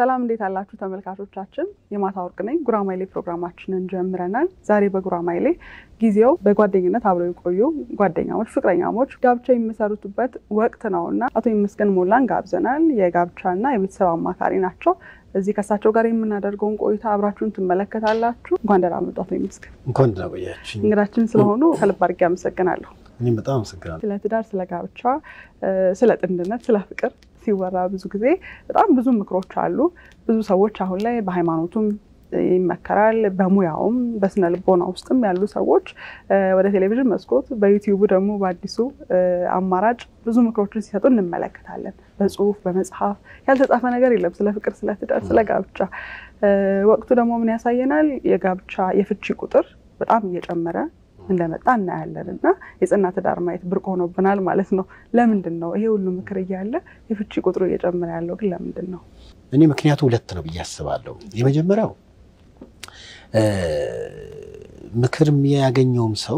ሰላም እንዴት አላችሁ ተመልካቾቻችን? የማታ ወርቅ ነኝ። ጉራማይሌ ፕሮግራማችንን ጀምረናል። ዛሬ በጉራማይሌ ጊዜው በጓደኝነት አብረው የቆዩ ጓደኛሞች፣ ፍቅረኛሞች ጋብቻ የሚመሰርቱበት ወቅት ነው እና አቶ ይመስገን ሞላን ጋብዘናል። የጋብቻና የቤተሰብ አማካሪ ናቸው። እዚህ ከእሳቸው ጋር የምናደርገውን ቆይታ አብራችሁን ትመለከታላችሁ። እንኳን ደህና መጡ አቶ ይመስገን። እንኳን ደህና ቆያችሁ። እንግዳችን ስለሆኑ ከልብ አድርጌ አመሰግናለሁ። እኔም በጣም አመሰግናለሁ። ስለ ትዳር፣ ስለ ጋብቻ፣ ስለ ጥንድነት፣ ስለ ፍቅር ሲወራ ብዙ ጊዜ በጣም ብዙ ምክሮች አሉ። ብዙ ሰዎች አሁን ላይ በሃይማኖቱም ይመከራል፣ በሙያውም በስነ ልቦና ውስጥም ያሉ ሰዎች ወደ ቴሌቪዥን መስኮት በዩቲዩቡ ደግሞ በአዲሱ አማራጭ ብዙ ምክሮችን ሲሰጡ እንመለከታለን። በጽሁፍ በመጽሐፍ ያልተጻፈ ነገር የለም ስለ ፍቅር፣ ስለ ትዳር፣ ስለ ጋብቻ። ወቅቱ ደግሞ ምን ያሳየናል? የጋብቻ የፍቺ ቁጥር በጣም እየጨመረ እንደመጣ እናያለን እና የጽና ትዳር ማየት ብርቅ ሆኖብናል ማለት ነው። ለምንድን ነው ይሄ ሁሉ ምክር እያለ የፍቺ ቁጥሩ እየጨመረ ያለው ግን ለምንድን ነው? እኔ ምክንያቱ ሁለት ነው ብዬ አስባለሁ። የመጀመሪያው ምክር የሚያገኘውም ሰው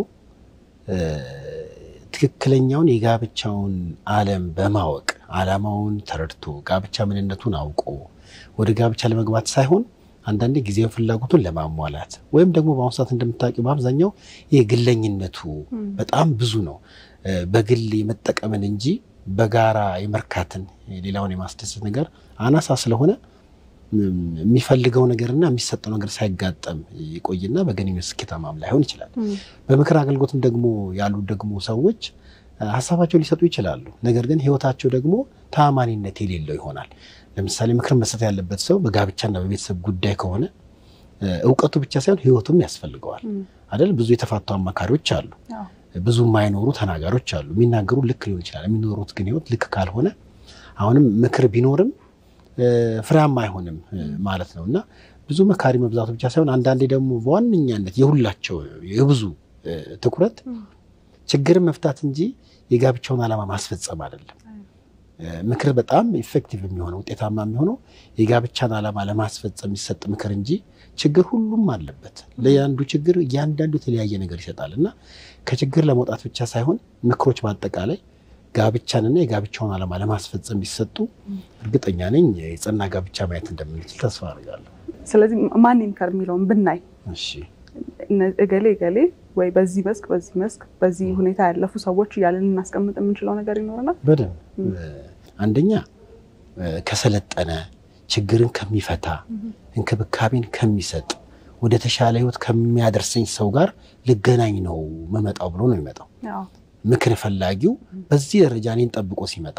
ትክክለኛውን የጋብቻውን ዓለም በማወቅ ዓላማውን ተረድቶ ጋብቻ ምንነቱን አውቆ ወደ ጋብቻ ለመግባት ሳይሆን አንዳንዴ ጊዜያዊ ፍላጎቱን ለማሟላት ወይም ደግሞ በአሁኑ ሰዓት እንደምታውቂው በአብዛኛው ይህ ግለኝነቱ በጣም ብዙ ነው። በግል የመጠቀምን እንጂ በጋራ የመርካትን ሌላውን የማስደሰት ነገር አናሳ ስለሆነ የሚፈልገው ነገርና የሚሰጠው ነገር ሳይጋጠም ይቆይና በግንኙነት ስኬታማም ላይሆን ይችላል። በምክር አገልግሎትም ደግሞ ያሉ ደግሞ ሰዎች ሀሳባቸው ሊሰጡ ይችላሉ። ነገር ግን ሕይወታቸው ደግሞ ተአማኒነት የሌለው ይሆናል። ለምሳሌ ምክር መስጠት ያለበት ሰው በጋብቻና በቤተሰብ ጉዳይ ከሆነ እውቀቱ ብቻ ሳይሆን ሕይወቱም ያስፈልገዋል አይደል? ብዙ የተፋቱ አማካሪዎች አሉ። ብዙ የማይኖሩ ተናጋሪዎች አሉ። የሚናገሩ ልክ ሊሆን ይችላል። የሚኖሩት ግን ሕይወት ልክ ካልሆነ አሁንም ምክር ቢኖርም ፍሬያማ አይሆንም ማለት ነው እና ብዙ መካሪ መብዛቱ ብቻ ሳይሆን አንዳንዴ ደግሞ በዋነኛነት የሁላቸው የብዙ ትኩረት ችግርን መፍታት እንጂ የጋብቻውን ዓላማ ማስፈጸም አይደለም። ምክር በጣም ኢፌክቲቭ የሚሆነው ውጤታማ የሚሆነው የጋብቻን ዓላማ ለማስፈጸም የሚሰጥ ምክር እንጂ ችግር ሁሉም አለበት። ለአንዱ ችግር እያንዳንዱ የተለያየ ነገር ይሰጣል እና ከችግር ለመውጣት ብቻ ሳይሆን ምክሮች በአጠቃላይ ጋብቻንና የጋብቻውን ዓላማ ለማስፈጸም ቢሰጡ እርግጠኛ ነኝ የጸና ጋብቻ ማየት እንደምንችል ተስፋ አድርጋለሁ። ስለዚህ ማን ይምከር የሚለውን ብናይ እሺ እገሌ እገሌ ወይ በዚህ መስክ በዚህ መስክ በዚህ ሁኔታ ያለፉ ሰዎች እያለን ልናስቀምጥ የምንችለው ነገር ይኖረናል። በደንብ አንደኛ ከሰለጠነ ችግርን ከሚፈታ እንክብካቤን ከሚሰጥ ወደ ተሻለ ሕይወት ከሚያደርሰኝ ሰው ጋር ልገናኝ ነው መመጣው ብሎ ነው የሚመጣው። ምክር ፈላጊው በዚህ ደረጃ እኔን ጠብቆ ሲመጣ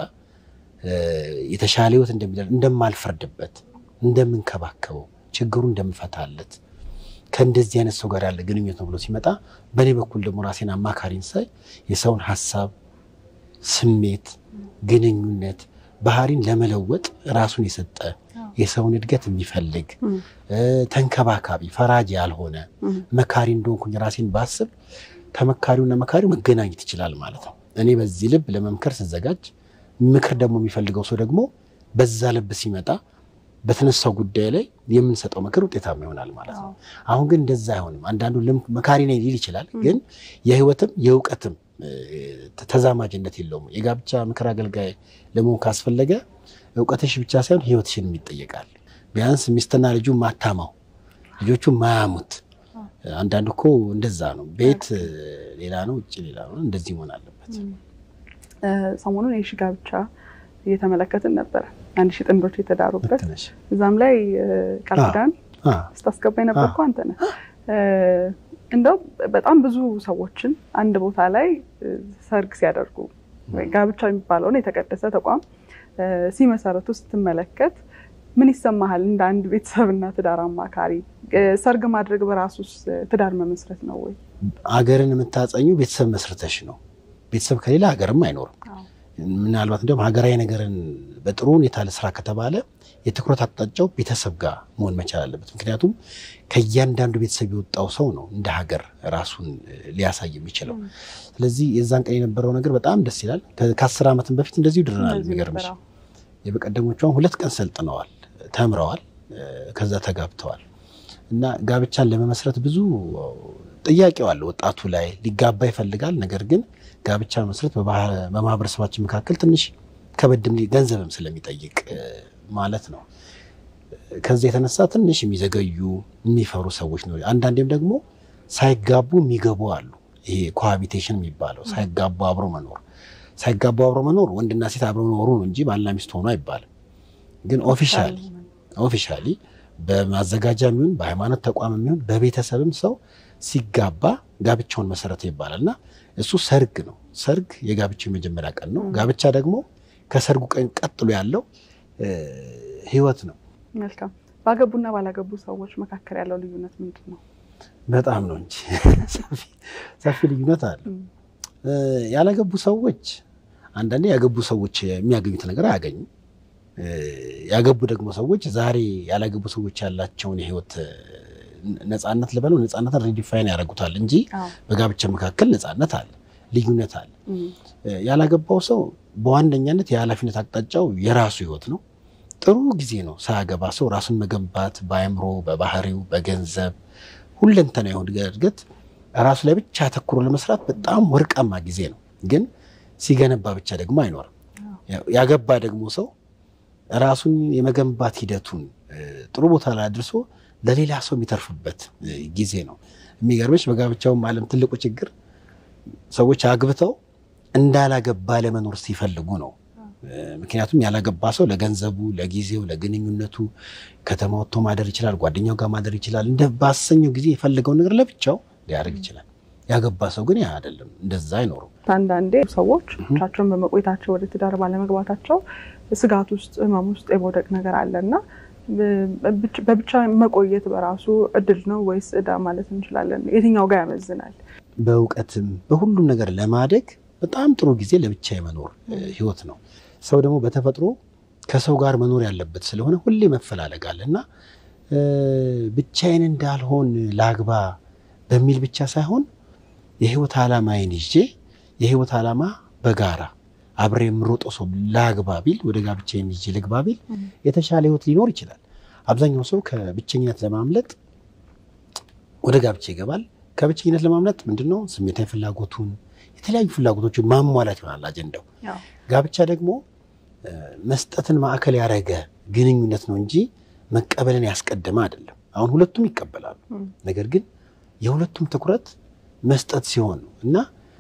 የተሻለ ሕይወት እንደማልፈርድበት፣ እንደምንከባከበው፣ ችግሩ እንደምፈታለት ከእንደዚህ አይነት ሰው ጋር ያለ ግንኙነት ነው ብሎ ሲመጣ በእኔ በኩል ደግሞ ራሴን አማካሪን ሳይ የሰውን ሀሳብ፣ ስሜት፣ ግንኙነት፣ ባህሪን ለመለወጥ ራሱን የሰጠ የሰውን እድገት የሚፈልግ ተንከባካቢ፣ ፈራጅ ያልሆነ መካሪ እንደሆንኩኝ ራሴን ባስብ ተመካሪውና መካሪው መገናኘት ይችላል ማለት ነው። እኔ በዚህ ልብ ለመምከር ስዘጋጅ ምክር ደግሞ የሚፈልገው ሰው ደግሞ በዛ ልብ ሲመጣ በተነሳው ጉዳይ ላይ የምንሰጠው ምክር ውጤታማ ይሆናል ማለት ነው። አሁን ግን እንደዛ አይሆንም። አንዳንዱ መካሪ ነኝ ሊል ይችላል፣ ግን የህይወትም የእውቀትም ተዛማጅነት የለውም። የጋብቻ ምክር አገልጋይ ለመሆን ካስፈለገ እውቀትሽ ብቻ ሳይሆን ህይወትሽን ይጠየቃል። ቢያንስ ሚስትና ልጁ ማታማው ልጆቹ ማያሙት። አንዳንዱ እኮ እንደዛ ነው። ቤት ሌላ ነው፣ ውጭ ሌላ ነው። እንደዚህ መሆን አለበት። ሰሞኑን የሺ ጋብቻ እየተመለከትን ነበረ። አንድ ሺህ ጥንዶች የተዳሩበት እዛም ላይ ቃል ኪዳን ስታስገባ የነበርኩ አንተ ነህ። እንደው በጣም ብዙ ሰዎችን አንድ ቦታ ላይ ሰርግ ሲያደርጉ ጋብቻ የሚባለውን የተቀደሰ ተቋም ሲመሰረቱ ስትመለከት ምን ይሰማሃል? እንደ አንድ ቤተሰብና ትዳር አማካሪ ሰርግ ማድረግ በራሱስ ትዳር መመስረት ነው ወይ? አገርን የምታጸኙ ቤተሰብ መስርተሽ ነው። ቤተሰብ ከሌላ ሀገርም አይኖርም። ምናልባት እንዲሁም ሀገራዊ ነገርን በጥሩ ሁኔታ ለስራ ከተባለ የትኩረት አቅጣጫው ቤተሰብ ጋር መሆን መቻል አለበት። ምክንያቱም ከእያንዳንዱ ቤተሰብ የወጣው ሰው ነው እንደ ሀገር ራሱን ሊያሳይ የሚችለው። ስለዚህ የዛን ቀን የነበረው ነገር በጣም ደስ ይላል። ከአስር ዓመትም በፊት እንደዚሁ ድረናል። የሚገርምሽ የበቀደሞቿን ሁለት ቀን ሰልጥነዋል፣ ተምረዋል፣ ከዛ ተጋብተዋል እና ጋብቻን ለመመስረት ብዙ ጥያቄው አለ ወጣቱ ላይ ሊጋባ ይፈልጋል። ነገር ግን ጋብቻ መስረት በማህበረሰባችን መካከል ትንሽ ከበድም ገንዘብም ስለሚጠይቅ ማለት ነው። ከዚህ የተነሳ ትንሽ የሚዘገዩ የሚፈሩ ሰዎች ነው። አንዳንዴም ደግሞ ሳይጋቡ የሚገቡ አሉ። ይሄ ኮሃቢቴሽን የሚባለው ሳይጋቡ አብሮ መኖር ሳይጋቡ አብሮ መኖር ወንድና ሴት አብሮ ኖሩ ነው እንጂ ባልና ሚስት ሆኖ አይባልም። ግን ኦፊሻሊ ኦፊሻሊ በማዘጋጃ የሚሆን በሃይማኖት ተቋም የሚሆን በቤተሰብም ሰው ሲጋባ ጋብቻውን መሰረተ ይባላል እና እሱ ሰርግ ነው። ሰርግ የጋብቻው የመጀመሪያ ቀን ነው። ጋብቻ ደግሞ ከሰርጉ ቀን ቀጥሎ ያለው ህይወት ነው። መልካም። ባገቡና ባላገቡ ሰዎች መካከል ያለው ልዩነት ምንድን ነው? በጣም ነው እንጂ ሰፊ ልዩነት አለ። ያላገቡ ሰዎች አንዳንዴ ያገቡ ሰዎች የሚያገኙት ነገር አያገኙም። ያገቡ ደግሞ ሰዎች ዛሬ ያላገቡ ሰዎች ያላቸውን የህይወት ነፃነት ልበለው ነፃነትን ሪዲፋይን ያደርጉታል እንጂ በጋብቻ መካከል ነፃነት አለ፣ ልዩነት አለ። ያላገባው ሰው በዋነኛነት የኃላፊነት አቅጣጫው የራሱ ህይወት ነው። ጥሩ ጊዜ ነው ሳያገባ ሰው ራሱን መገንባት በአእምሮ፣ በባህሪው፣ በገንዘብ ሁለንተና የሆነ እድገት ራሱ ላይ ብቻ አተኩሮ ለመስራት በጣም ወርቃማ ጊዜ ነው። ግን ሲገነባ ብቻ ደግሞ አይኖርም። ያገባ ደግሞ ሰው ራሱን የመገንባት ሂደቱን ጥሩ ቦታ ላይ አድርሶ ለሌላ ሰው የሚተርፍበት ጊዜ ነው። የሚገርምሽ በጋብቻውም ዓለም ትልቁ ችግር ሰዎች አግብተው እንዳላገባ ለመኖር ሲፈልጉ ነው። ምክንያቱም ያላገባ ሰው ለገንዘቡ፣ ለጊዜው፣ ለግንኙነቱ ከተማ ወጥቶ ማደር ይችላል፣ ጓደኛው ጋር ማደር ይችላል። እንደ ባሰኘው ጊዜ የፈለገውን ነገር ለብቻው ሊያደርግ ይችላል። ያገባ ሰው ግን ያ አይደለም፣ እንደዛ አይኖሩም። አንዳንዴ ሰዎች ብቻቸውን በመቆየታቸው ወደ ትዳር ባለመግባታቸው ስጋት ውስጥ ህመም ውስጥ የመውደቅ ነገር አለ እና በብቻ መቆየት በራሱ እድል ነው ወይስ ዕዳ ማለት እንችላለን? የትኛው ጋር ያመዝናል? በእውቀትም በሁሉም ነገር ለማደግ በጣም ጥሩ ጊዜ ለብቻ የመኖር ህይወት ነው። ሰው ደግሞ በተፈጥሮ ከሰው ጋር መኖር ያለበት ስለሆነ ሁሌ መፈላለግ አለ እና ብቻዬን እንዳልሆን ላግባ በሚል ብቻ ሳይሆን የህይወት ዓላማዬን ይዤ የህይወት ዓላማ በጋራ አብሬ የምሮጠው ሰው ላግባ ቢል ወደ ጋብቻዬን ይዤ ልግባ ቢል የተሻለ ህይወት ሊኖር ይችላል። አብዛኛው ሰው ከብቸኝነት ለማምለጥ ወደ ጋብቻ ይገባል። ከብቸኝነት ለማምለጥ ምንድነው ስሜታዊ ፍላጎቱን የተለያዩ ፍላጎቶችን ማሟላት ይሆናል አጀንዳው። ጋብቻ ደግሞ መስጠትን ማዕከል ያደረገ ግንኙነት ነው እንጂ መቀበልን ያስቀደመ አይደለም። አሁን ሁለቱም ይቀበላሉ። ነገር ግን የሁለቱም ትኩረት መስጠት ሲሆን ነው እና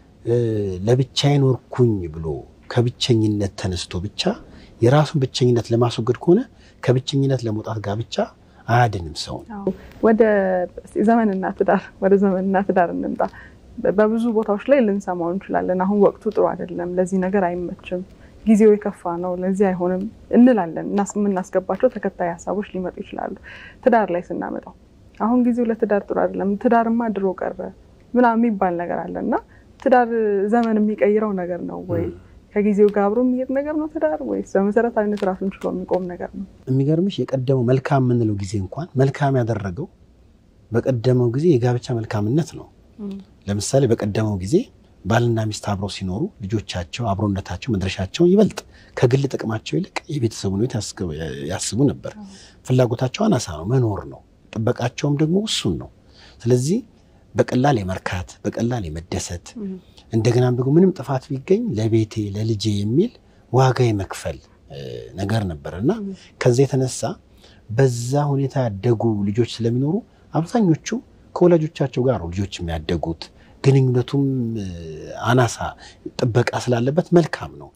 ለብቻዬ ኖርኩኝ ብሎ ከብቸኝነት ተነስቶ ብቻ የራሱን ብቸኝነት ለማስወገድ ከሆነ ከብቸኝነት ለመውጣት ጋብቻ አያድንም ሰውን። ወደ ዘመንና ትዳር ወደ ዘመንና ትዳር እንምጣ። በብዙ ቦታዎች ላይ ልንሰማው እንችላለን። አሁን ወቅቱ ጥሩ አይደለም፣ ለዚህ ነገር አይመችም፣ ጊዜው የከፋ ነው፣ ለዚህ አይሆንም እንላለን። የምናስገባቸው ተከታይ ሀሳቦች ሊመጡ ይችላሉ። ትዳር ላይ ስናመጣው አሁን ጊዜው ለትዳር ጥሩ አይደለም፣ ትዳርማ ድሮ ቀረ ምናምን የሚባል ነገር አለ እና ትዳር ዘመን የሚቀይረው ነገር ነው ወይ? ከጊዜው ጋር አብሮ የሚሄድ ነገር ነው ትዳር ወይስ በመሰረታዊነት ራሱን ችሎ የሚቆም ነገር ነው? የሚገርምሽ የቀደመው መልካም የምንለው ጊዜ እንኳን መልካም ያደረገው በቀደመው ጊዜ የጋብቻ መልካምነት ነው። ለምሳሌ በቀደመው ጊዜ ባልና ሚስት አብረው ሲኖሩ ልጆቻቸው፣ አብሮነታቸው፣ መድረሻቸው ይበልጥ ከግል ጥቅማቸው ይልቅ የቤተሰቡን ሕይወት ያስቡ ነበር። ፍላጎታቸው አናሳ ነው፣ መኖር ነው። ጥበቃቸውም ደግሞ እሱን ነው። ስለዚህ በቀላል የመርካት በቀላል የመደሰት እንደገናም ደግሞ ምንም ጥፋት ቢገኝ ለቤቴ ለልጄ የሚል ዋጋ የመክፈል ነገር ነበር እና ከዛ የተነሳ በዛ ሁኔታ ያደጉ ልጆች ስለሚኖሩ አብዛኞቹ ከወላጆቻቸው ጋር ነው ልጆች የሚያደጉት። ግንኙነቱም አናሳ ጥበቃ ስላለበት መልካም ነው።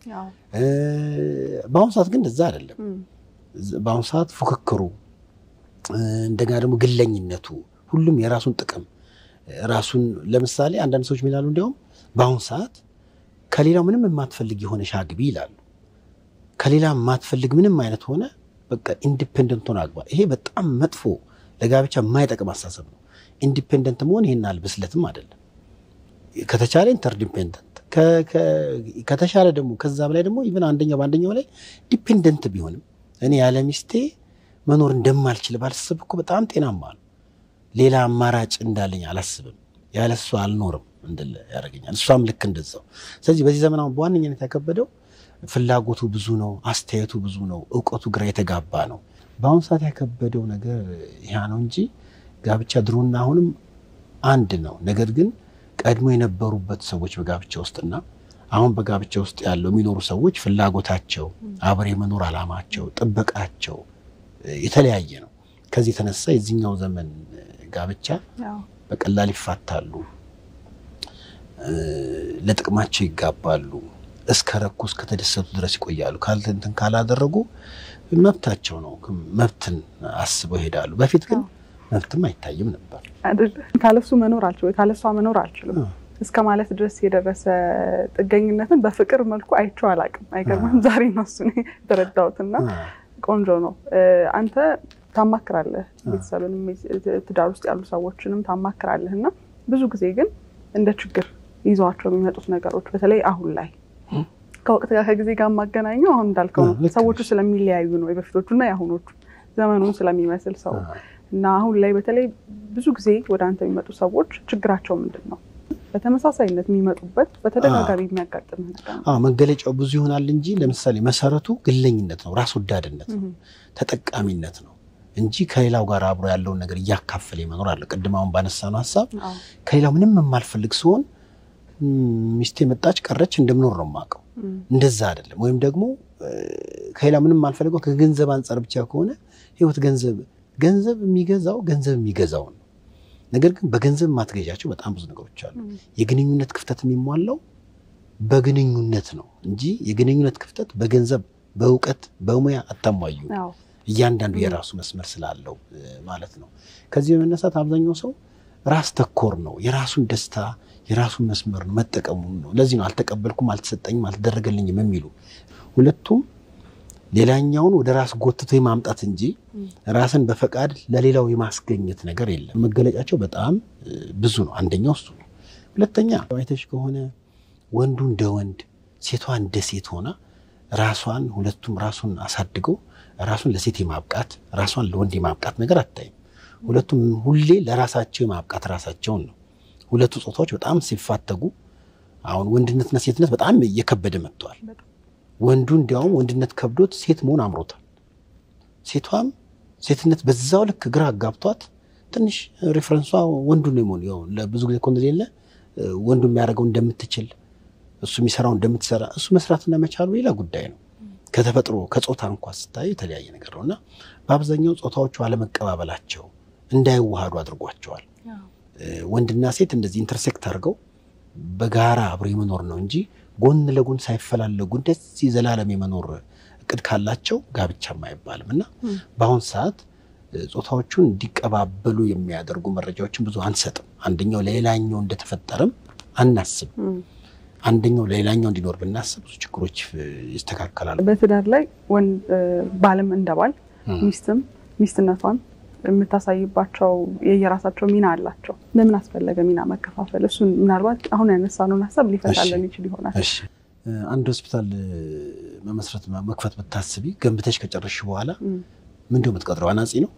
በአሁኑ ሰዓት ግን እንደዛ አይደለም። በአሁኑ ሰዓት ፉክክሩ፣ እንደገና ደግሞ ግለኝነቱ፣ ሁሉም የራሱን ጥቅም ራሱን ለምሳሌ አንዳንድ ሰዎች ሚላሉ እንዲያውም በአሁኑ ሰዓት ከሌላው ምንም የማትፈልግ የሆነ ሻግቢ ይላሉ። ከሌላ የማትፈልግ ምንም አይነት ሆነ በቃ ኢንዲፔንደንት ሆነ አግባ። ይሄ በጣም መጥፎ ለጋብቻ የማይጠቅም አስተሳሰብ ነው። ኢንዲፔንደንት መሆን ይህን አልብስለትም አይደለም። ከተቻለ ኢንተርዲፔንደንት ከተሻለ ደግሞ ከዛ በላይ ደግሞ ኢቨን አንደኛው በአንደኛው ላይ ዲፔንደንት ቢሆንም እኔ ያለ ሚስቴ መኖር እንደማልችል ባልስብ እኮ በጣም ጤናማ ነው። ሌላ አማራጭ እንዳለኝ አላስብም። ያለ እሷ አልኖርም እንድል ያደርገኛል። እሷም ልክ እንደዛው። ስለዚህ በዚህ ዘመን አሁን በዋነኝነት ያከበደው ፍላጎቱ ብዙ ነው፣ አስተያየቱ ብዙ ነው፣ እውቀቱ ግራ የተጋባ ነው። በአሁኑ ሰዓት ያከበደው ነገር ያ ነው እንጂ ጋብቻ ድሮና አሁንም አንድ ነው። ነገር ግን ቀድሞ የነበሩበት ሰዎች በጋብቻ ውስጥና አሁን በጋብቻ ውስጥ ያለው የሚኖሩ ሰዎች ፍላጎታቸው፣ አብሬ የመኖር ዓላማቸው፣ ጥበቃቸው የተለያየ ነው። ከዚህ የተነሳ የዚህኛው ዘመን ጋብቻ በቀላል ይፋታሉ፣ ለጥቅማቸው ይጋባሉ፣ እስከ ረኩ እስከተደሰቱ ድረስ ይቆያሉ። ካልንትን ካላደረጉ መብታቸው ነው። መብትን አስበው ይሄዳሉ። በፊት ግን መብትም አይታይም ነበር። ካለሱ መኖር አልችልም፣ ካለሷ መኖር አልችልም እስከ ማለት ድረስ የደረሰ ጥገኝነትን በፍቅር መልኩ አይቼው አላውቅም። አይገርምም? ዛሬ ነው እሱን የተረዳሁትና ቆንጆ ነው። አንተ ታማክራለህ፣ ቤተሰብንም ትዳር ውስጥ ያሉ ሰዎችንም ታማክራለህ እና ብዙ ጊዜ ግን እንደ ችግር ይዘዋቸው የሚመጡት ነገሮች በተለይ አሁን ላይ ከወቅት ጋር ከጊዜ ጋር የማገናኘው አሁን እንዳልከው ነው። ሰዎቹ ስለሚለያዩ ነው የበፊቶቹ እና የአሁኖቹ ዘመኑን ስለሚመስል ሰው እና አሁን ላይ በተለይ ብዙ ጊዜ ወደ አንተ የሚመጡ ሰዎች ችግራቸው ምንድን ነው? በተመሳሳይነት የሚመጡበት በተደጋጋሚ የሚያጋጥም ነገር ነው። መገለጫው ብዙ ይሆናል እንጂ ለምሳሌ መሰረቱ ግለኝነት ነው፣ ራስ ወዳድነት ነው፣ ተጠቃሚነት ነው እንጂ ከሌላው ጋር አብሮ ያለውን ነገር እያካፈለ መኖር አለ። ቅድም አሁን ባነሳነው ሀሳብ ከሌላው ምንም የማልፈልግ ሲሆን ሚስቴ መጣች ቀረች እንደምኖር ነው የማውቀው። እንደዛ አይደለም። ወይም ደግሞ ከሌላ ምንም የማልፈልገው ከገንዘብ አንጻር ብቻ ከሆነ ህይወት ገንዘብ ገንዘብ የሚገዛው ገንዘብ የሚገዛው ነው። ነገር ግን በገንዘብ የማትገዣቸው በጣም ብዙ ነገሮች አሉ። የግንኙነት ክፍተት የሚሟላው በግንኙነት ነው እንጂ የግንኙነት ክፍተት በገንዘብ በእውቀት በሙያ አታሟዩ። እያንዳንዱ የራሱ መስመር ስላለው ማለት ነው። ከዚህ በመነሳት አብዛኛው ሰው ራስ ተኮር ነው። የራሱን ደስታ የራሱን መስመር ነው መጠቀሙን ነው። ለዚህ ነው አልተቀበልኩም፣ አልተሰጠኝም፣ አልተደረገልኝም የሚሉ ሁለቱም ሌላኛውን ወደ ራስ ጎትቶ የማምጣት እንጂ ራስን በፈቃድ ለሌላው የማስገኘት ነገር የለም። መገለጫቸው በጣም ብዙ ነው። አንደኛው እሱ ነው። ሁለተኛ አይተሽ ከሆነ ወንዱ እንደ ወንድ፣ ሴቷ እንደ ሴት ሆና ራሷን ሁለቱም ራሱን አሳድገው ራሱን ለሴት የማብቃት ራሷን ለወንድ የማብቃት ነገር አታይም። ሁለቱም ሁሌ ለራሳቸው የማብቃት ራሳቸውን ነው። ሁለቱ ጾታዎች በጣም ሲፋተጉ አሁን ወንድነትና ሴትነት በጣም እየከበደ መጥተዋል። ወንዱ እንዲያውም ወንድነት ከብዶት ሴት መሆን አምሮታል። ሴቷም ሴትነት በዛው ልክ ግራ አጋብቷት ትንሽ ሬፈረንሷ ወንዱ ነው የመሆን ያው ለብዙ ጊዜ ኮን ሌለ ወንዱ የሚያደርገው እንደምትችል እሱ የሚሰራው እንደምትሰራ እሱ መስራትና መቻሉ ሌላ ጉዳይ ነው። ከተፈጥሮ ከጾታ እንኳ ስታይ የተለያየ ነገር ነው እና በአብዛኛው ጾታዎቹ አለመቀባበላቸው እንዳይዋሃዱ አድርጓቸዋል። ወንድና ሴት እንደዚህ ኢንተርሴክት አድርገው በጋራ አብሮ የመኖር ነው እንጂ ጎን ለጎን ሳይፈላለጉ እንደዚህ ዘላለም የመኖር እቅድ ካላቸው ጋብቻም አይባልም እና በአሁን ሰዓት ጾታዎቹን እንዲቀባበሉ የሚያደርጉ መረጃዎችን ብዙ አንሰጥም። አንደኛው ለሌላኛው እንደተፈጠረም አናስብ። አንደኛው ለሌላኛው እንዲኖር ብናስብ ብዙ ችግሮች ይስተካከላሉ። በትዳር ላይ ባልም እንደ ባል ሚስትም ሚስትነቷን የምታሳይባቸው የየራሳቸው ሚና አላቸው። ለምን አስፈለገ ሚና መከፋፈል? እሱን ምናልባት አሁን ያነሳነውን ሀሳብ ሊፈታለን ይችል ይሆናል። አንድ ሆስፒታል መመስረት መክፈት ብታስቢ ገንብተሽ ከጨረሽ በኋላ ምንድነው የምትቀጥረው? አናጺ ነው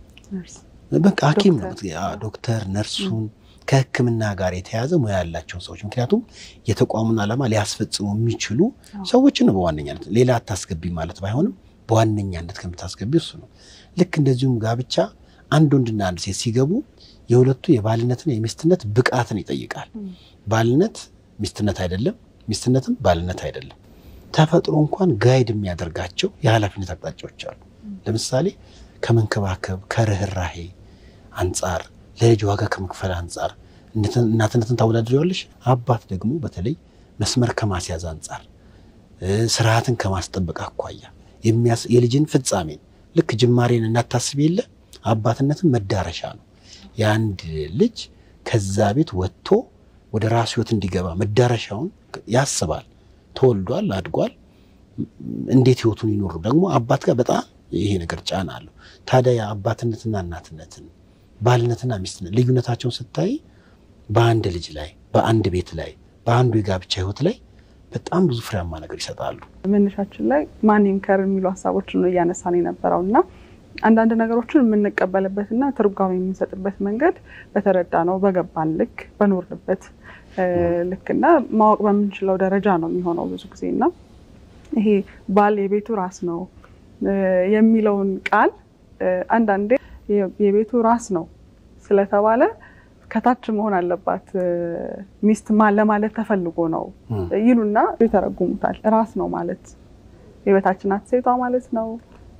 በቃ ሐኪም ነው ዶክተር፣ ነርሱን ከሕክምና ጋር የተያዘ ሙያ ያላቸውን ሰዎች ምክንያቱም የተቋሙን ዓላማ ሊያስፈጽሙ የሚችሉ ሰዎችን ነው በዋነኛነት ሌላ አታስገቢ ማለት ባይሆንም በዋነኛነት ከምታስገቢ እሱ ነው። ልክ እንደዚሁም ጋብቻ አንድ ወንድና አንድ ሴት ሲገቡ የሁለቱ የባልነትና የሚስትነት ብቃትን ይጠይቃል። ባልነት ሚስትነት አይደለም፣ ሚስትነትም ባልነት አይደለም። ተፈጥሮ እንኳን ጋይድ የሚያደርጋቸው የኃላፊነት አቅጣጫዎች አሉ። ለምሳሌ ከመንከባከብ ከርኅራሄ አንጻር ለልጅ ዋጋ ከመክፈል አንጻር እናትነትን ታወዳድሪዋለሽ። አባት ደግሞ በተለይ መስመር ከማስያዝ አንጻር ስርዓትን ከማስጠበቅ አኳያ የልጅን ፍጻሜን ልክ ጅማሬን እናታስብ የለ አባትነትን መዳረሻ ነው። የአንድ ልጅ ከዛ ቤት ወጥቶ ወደ ራሱ ህይወት እንዲገባ መዳረሻውን ያስባል። ተወልዷል፣ አድጓል። እንዴት ህይወቱን ይኖሩ ደግሞ አባት ጋር በጣም ይሄ ነገር ጫና አለው። ታዲያ የአባትነትና እናትነትን ባልነትና ሚስትነት ልዩነታቸውን ስታይ በአንድ ልጅ ላይ በአንድ ቤት ላይ በአንዱ የጋብቻ ህይወት ላይ በጣም ብዙ ፍሬያማ ነገር ይሰጣሉ። መነሻችን ላይ ማን ይምከር የሚሉ ሀሳቦችን ነው እያነሳን የነበረው እና አንዳንድ ነገሮችን የምንቀበልበትና ትርጓሜ የምንሰጥበት መንገድ በተረዳ ነው በገባን ልክ በኖርንበት ልክና ማወቅ በምንችለው ደረጃ ነው የሚሆነው ብዙ ጊዜ እና ይሄ ባል የቤቱ ራስ ነው የሚለውን ቃል አንዳንዴ የቤቱ ራስ ነው ስለተባለ ከታች መሆን አለባት ሚስት ለማለት ተፈልጎ ነው ይሉና ይተረጉሙታል። ራስ ነው ማለት የበታች ናት ሴቷ ማለት ነው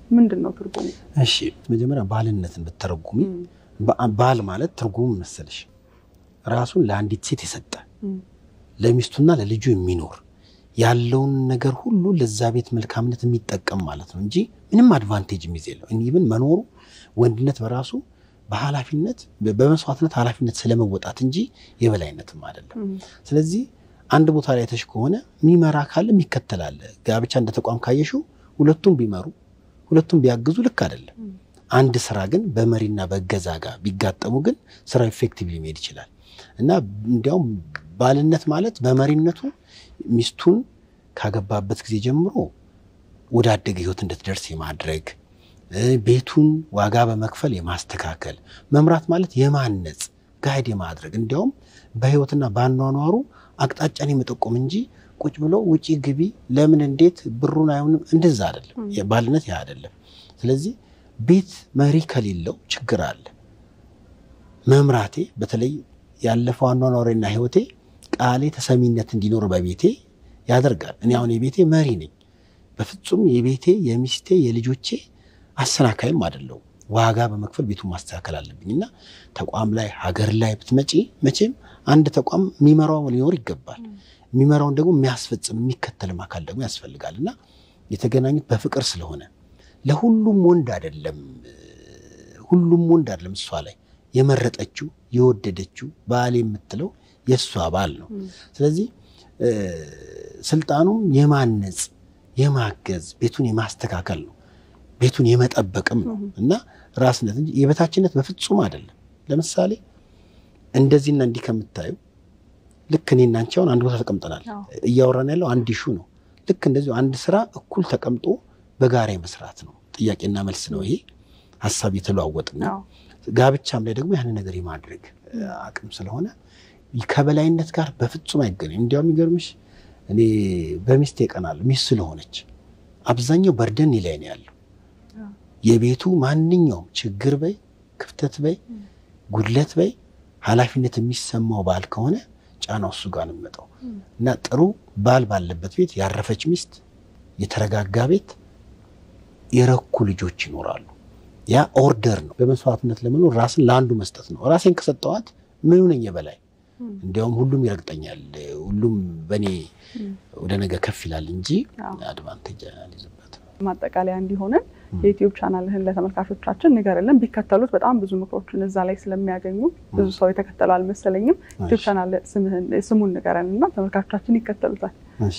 ምንድን ነው ትርጉሙ? እሺ መጀመሪያ ባልነትን ብትተረጉሚ ባል ማለት ትርጉሙ መሰለሽ ራሱን ለአንዲት ሴት የሰጠ ለሚስቱና ለልጁ የሚኖር ያለውን ነገር ሁሉ ለዛ ቤት መልካምነት የሚጠቀም ማለት ነው እንጂ ምንም አድቫንቴጅ የሚይዝ የለው። ኢቭን መኖሩ ወንድነት በራሱ በኃላፊነት በመስዋዕትነት ኃላፊነት ስለመወጣት እንጂ የበላይነትም አይደለም። ስለዚህ አንድ ቦታ ላይ ተሽ ከሆነ የሚመራ ካለ የሚከተላለ ጋብቻ እንደ ተቋም ካየሽው ሁለቱም ቢመሩ ሁለቱም ቢያግዙ ልክ አይደለም። አንድ ስራ ግን በመሪና በእገዛ ጋር ቢጋጠሙ ግን ስራው ኢፌክቲቭሊ መሄድ ይችላል እና እንዲያውም ባልነት ማለት በመሪነቱ ሚስቱን ካገባበት ጊዜ ጀምሮ ወደ አደገ ህይወት እንድትደርስ የማድረግ ቤቱን ዋጋ በመክፈል የማስተካከል መምራት ማለት የማነጽ ጋይድ የማድረግ እንዲያውም በህይወትና በአኗኗሩ አቅጣጫን የመጠቆም እንጂ ቁጭ ብሎ ውጪ ግቢ ለምን እንዴት ብሩን አይሆንም እንደዛ አይደለም። ባልነት ያ አይደለም። ስለዚህ ቤት መሪ ከሌለው ችግር አለ። መምራቴ በተለይ ያለፈው አኗኗሬና ህይወቴ ቃሌ ተሰሚነት እንዲኖር በቤቴ ያደርጋል። እኔ አሁን የቤቴ መሪ ነኝ። በፍጹም የቤቴ የሚስቴ የልጆቼ አሰናካይም አይደለሁም። ዋጋ በመክፈል ቤቱን ማስተካከል አለብኝ እና ተቋም ላይ ሀገር ላይ ብትመጪ መቼም አንድ ተቋም የሚመራው ሊኖር ይገባል። የሚመራውን ደግሞ የሚያስፈጽም የሚከተልም አካል ደግሞ ያስፈልጋል እና የተገናኙት በፍቅር ስለሆነ ለሁሉም ወንድ አይደለም፣ ሁሉም ወንድ አይደለም እሷ ላይ የመረጠችው የወደደችው ባል የምትለው የእሷ ባል ነው። ስለዚህ ስልጣኑም የማነጽ የማገዝ ቤቱን የማስተካከል ነው። ቤቱን የመጠበቅም ነው እና ራስነት እንጂ የበታችነት በፍጹም አይደለም። ለምሳሌ እንደዚህና እንዲህ ከምታዩ ልክ እኔና አንቺ አሁን አንድ ቦታ ተቀምጠናል። እያወራን ያለው አንድ ኢሹ ነው። ልክ እንደዚሁ አንድ ስራ እኩል ተቀምጦ በጋራ መስራት ነው። ጥያቄና መልስ ነው። ይሄ ሀሳብ የተለዋወጥን ነው። ጋብቻም ላይ ደግሞ ያንን ነገር የማድረግ አቅም ስለሆነ ከበላይነት ጋር በፍጹም አይገናኝም። እንዲያውም የሚገርምሽ እኔ በሚስቴ እቀናለሁ። ሚስት ስለሆነች አብዛኛው በርደን ላይ ነው ያለው። የቤቱ ማንኛውም ችግር በይ ክፍተት በይ ጉድለት በይ ኃላፊነት የሚሰማው ባል ከሆነ ጫናው እሱ ጋር ነው የሚመጣው እና ጥሩ ባል ባለበት ቤት ያረፈች ሚስት፣ የተረጋጋ ቤት፣ የረኩ ልጆች ይኖራሉ። ያ ኦርደር ነው። በመስዋዕትነት ለመኖር ራስን ለአንዱ መስጠት ነው። ራሴን ከሰጠዋት ምኑ ነኝ የበላይ? እንዲያውም ሁሉም ይረግጠኛል፣ ሁሉም በእኔ ወደ ነገ ከፍ ይላል እንጂ አድቫንቴጅ አልይዝበትም። ማጠቃለያ እንዲሆንን የዩቲዩብ ቻናልህን ለተመልካቾቻችን ንገርልን። ቢከተሉት በጣም ብዙ ምክሮችን እዛ ላይ ስለሚያገኙ ብዙ ሰው የተከተሉ አልመሰለኝም። ዩቲዩብ ቻናል ስሙን ንገረን እና ተመልካቾቻችን ይከተሉታል።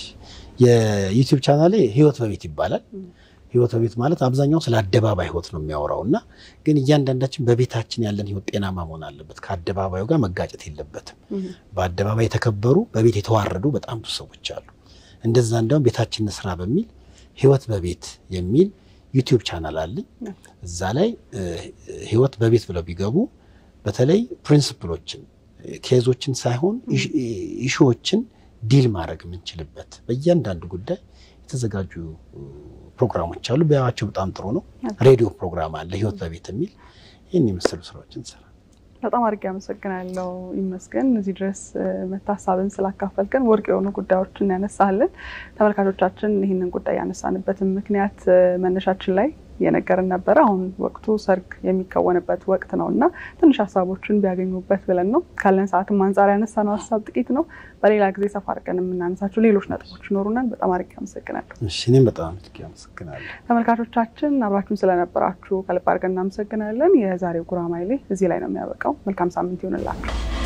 የዩቲዩብ ቻናሌ ህይወት በቤት ይባላል። ህይወት በቤት ማለት አብዛኛው ስለ አደባባይ ህይወት ነው የሚያወራው እና ግን እያንዳንዳችን በቤታችን ያለን ህይወት ጤናማ መሆን አለበት። ከአደባባዩ ጋር መጋጨት የለበትም። በአደባባይ የተከበሩ በቤት የተዋረዱ በጣም ብዙ ሰዎች አሉ። እንደዛ እንዲያውም ቤታችን ስራ በሚል ህይወት በቤት የሚል ዩቲዩብ ቻናል አለኝ። እዛ ላይ ህይወት በቤት ብለው ቢገቡ በተለይ ፕሪንስፕሎችን ኬዞችን ሳይሆን ኢሹዎችን ዲል ማድረግ የምንችልበት በእያንዳንዱ ጉዳይ የተዘጋጁ ፕሮግራሞች አሉ። ቢያዩዋቸው በጣም ጥሩ ነው። ሬዲዮ ፕሮግራም አለ ህይወት በቤት የሚል ይህን የመሰሉ ስራዎችን እንሰራ። በጣም አድርጌ አመሰግናለሁ። ይመስገን እዚህ ድረስ መታሳብን ስላካፈልከን ወርቅ የሆኑ ጉዳዮችን ያነሳልን። ተመልካቾቻችን ይህንን ጉዳይ ያነሳንበትን ምክንያት መነሻችን ላይ የነገርን ነበረ። አሁን ወቅቱ ሰርግ የሚከወንበት ወቅት ነው እና ትንሽ ሀሳቦችን ቢያገኙበት ብለን ነው። ካለን ሰዓትም አንጻር ያነሳነው ሀሳብ ጥቂት ነው። በሌላ ጊዜ ሰፋ አድርገን የምናነሳቸው ሌሎች ነጥቦች ይኖሩናል። በጣም አድርጌ አመሰግናለሁ። እኔም በጣም አድርጌ አመሰግናለሁ። ተመልካቾቻችን አብራችሁን ስለነበራችሁ ከልብ አድርገን እናመሰግናለን። የዛሬው ጉራማይሌ እዚህ ላይ ነው የሚያበቃው። መልካም ሳምንት ይሆንላችሁ።